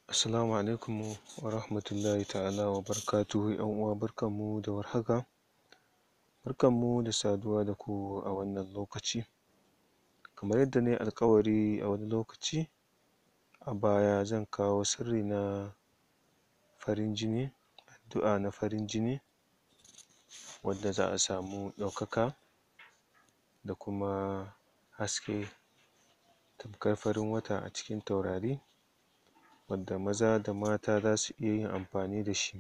Assalamu alaikum wa rahmatullahi ta'ala wa barakatuhu ƴan uwa barkanmu da warhaka barkanmu da saduwa da ku a wannan lokaci kamar yadda nayi alƙawari a wani lokaci a baya zan kawo sirri na farin jini addu'a na farin jini wanda za a samu ɗaukaka da kuma haske tamkar farin wata a cikin taurari wanda maza da mata zasu iya yin amfani da shi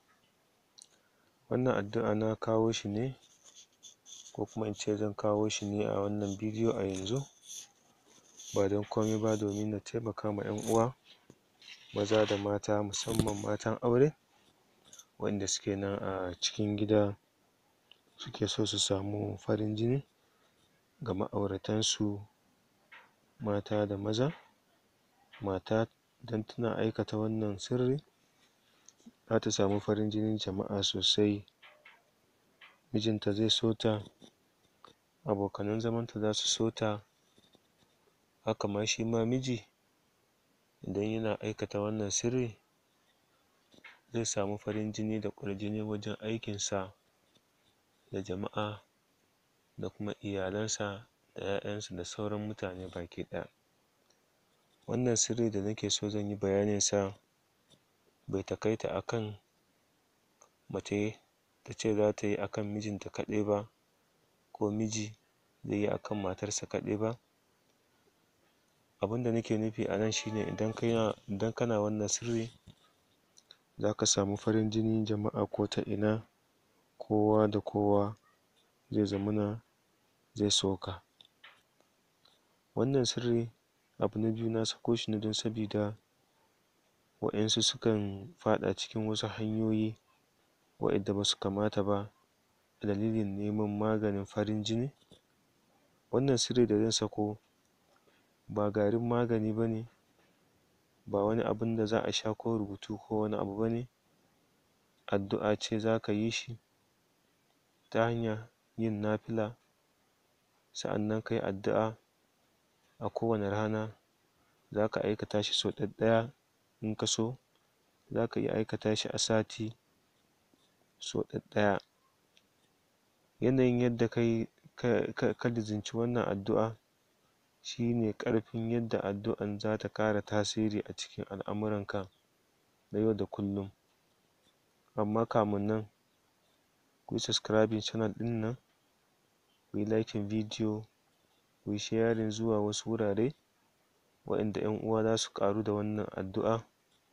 wannan addu'a na kawo shi ne ko kuma in ce zan kawo shi ne a wannan bidiyo a yanzu ba don komai ba domin na taimaka ma ƴan uwa maza da mata musamman matan aure wa'inda suke nan a cikin gida suke so su samu farin jini ga ma'auratan su mata da maza mata idan tana aikata wannan sirri zata samu farin jinin jama'a sosai mijinta zai so ta abokanan zaman ta zasu so ta haka ma shima miji idan yana aikata wannan sirri zai samu farin jini da ƙwarjini wajen aikin sa da jama'a da kuma iyalan sa da ƴaƴan sa da sauran mutane baki ɗaya wannan sirri da nake so zan yi bayanin sa bai taƙaita akan mace tace zata yi akan mijin ta kaɗai ba ko miji zai yi akan matar sa kaɗai ba abunda nake nufi a nan shine idan kana wannan sirri zaka samu farin jinin jama'a ko ta ina kowa da kowa zai zamana zai so ka wannan sirri abu na biyu na sako shi ne don sabida waƴansu sukan faɗa cikin wasu hanyoyi wa'inda basu kamata ba a dalilin neman maganin farin jini wannan sirri da zan sako ba garin magani bane ba wani abun da za a sha ko rubutu ko wani abu bane addu'a ce zaka yi shi ta hanyar yin nafila sa'annan kayi addu'a a kowane rana zaka aikata shi sau ɗaɗɗaya in ka so zaka iya aikata shi a sati sau ɗaɗɗaya yanayin yadda kayi ka lizimci wannan addu'a shine ƙarfin yadda addu'an zata ƙara tasiri a cikin al'amuran ka na yau da kullum amma kamin nan kuyi subscribing channel ɗin nan kuyi liking bidiyo kuyi sharing zuwa wasu wurare wa'inda ƴan uwa zasu ƙaru da wannan addu'a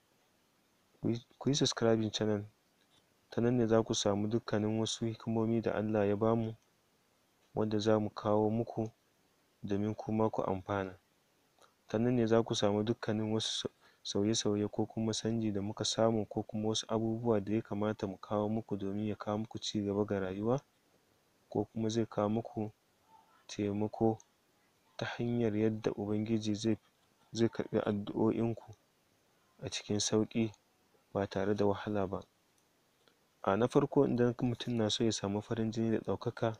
kuyi subscribing channel ta nan ne zaku samu dukkanin wasu hikimomi da Allah ya bamu wanda zamu kawo muku domin kuma ku amfana ta nan ne zaku samu dukkanin wasu sauye-sauye ko kuma canji da muka samu ko kuma wasu abubuwa da ya kamata mu kawo muku domin ya kawo muku cigaba ga rayuwa ko kuma zai kawo muku taimako ta hanyar yadda ubangiji zai karɓi addu'o'in ku a cikin sauƙi ba tare da wahala ba a na farko idan mutum na so ya samu farin jini da ɗaukaka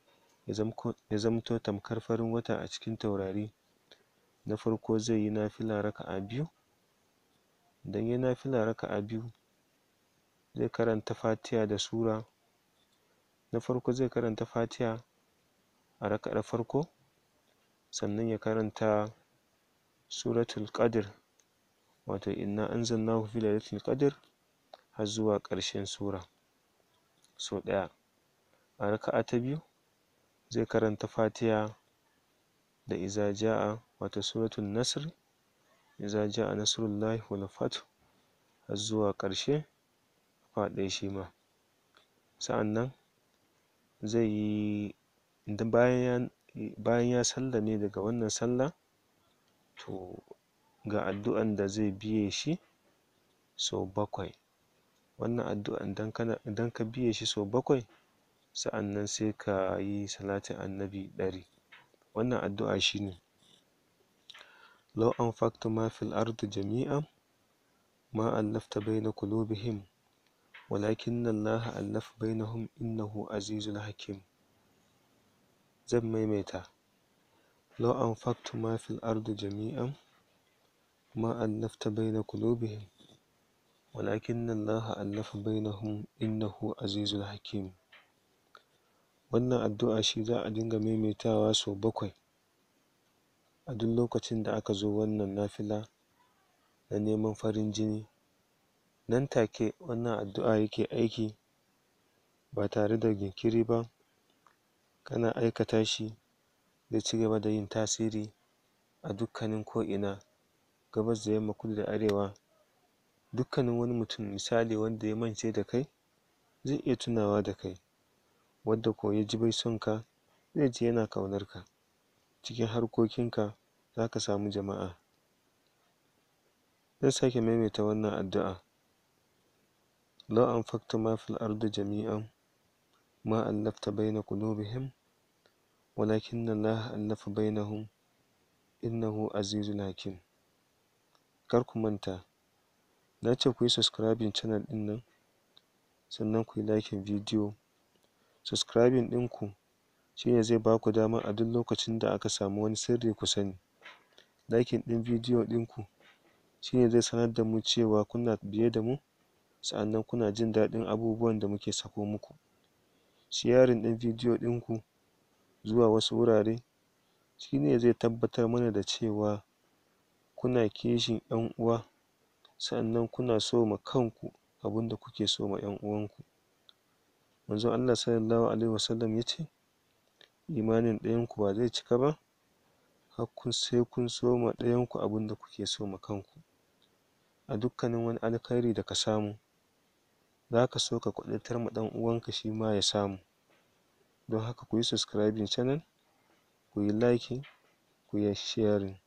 ya zamto tamkar farin wata a cikin taurari na farko zai yi nafila raka'a biyu idan yayi nafila raka'a biyu zai karanta fatiha da sura na farko zai karanta fatiha a raka'ar farko sannan ya karanta suratul qadr wato inna anzalnahu fi lailatul qadr har zuwa ƙarshen sura sau ɗaya a raka'a ta biyu zai karanta fatiha da iza ja'a wato suratul nasr iza ja'a nasrullahi wal fath har zuwa ƙarshe ƙafa ɗaya shima sa'annan zai yi bayan ya sallame daga wannan sallah to ga addu'an da zai biye shi sau bakwai wannan addu'an idan ka biye shi sau bakwai sa'annan sai kayi salatin annabi ɗari wannan addu'a shine law anfaqta ma fil ardi jami'an ma allafta baina qulubihim walakinna Allaha allafa bainahum innahu azizun hakim zan maimaita law anfaqta ma fil ardi jami'an ما ألفت بين قلوبهم ولكن الله ألف بينهم إنه عزيز حكيم wannan addu'a shi za a dinga maimaitawa sau bakwai a duk lokacin da aka zo wannan nafila na neman farin jini nan take wannan addu'a yake aiki ba tare da jinkiri ba kana aikata shi zai cigaba da yin tasiri a dukkanin ko ina gabas da yamma kudu da arewa dukkanin wani mutum misali wanda ya mance da kai zai iya tunawa da kai wanda ko ya ji bai son ka zai ji yana ƙaunar ka cikin harkokin ka zaka samu jama'a zan sake maimaita wannan addu'a law anfaqta ma fil ardi jami'an ma allafta baina qulubihim walakinna Allaha allafa bainahum innahu azizun hakim kar ku manta na ce kuyi subscribing channel ɗin nan sannan kuyi liking bidiyo subscribing ɗin ku shine zai baku dama a duk lokacin da aka samu wani sirri ku sani liking ɗin bidiyo ɗin ku shine zai sanar da mu cewa kuna biye da mu sa'annan kuna jin daɗin abubuwan da muke sako muku sharing ɗin bidiyo ɗin ku zuwa wasu wurare shine zai tabbatar mana da cewa kuna kishin ƴan uwa sa'annan kuna so ma kanku abunda kuke so ma ƴan uwan ku manzon Allah sallallahu alaihi wasallam yace imanin ɗayan ku ba zai cika ba har sai kun so ma ɗayan ku abunda kuke so ma kanku a dukkanin wani alkhairi da ka samu zaka so ka ƙwaɗaitar ma ɗan uwan ka shima ya samu don haka kuyi subscribing channel kuyi liking kuyi sharing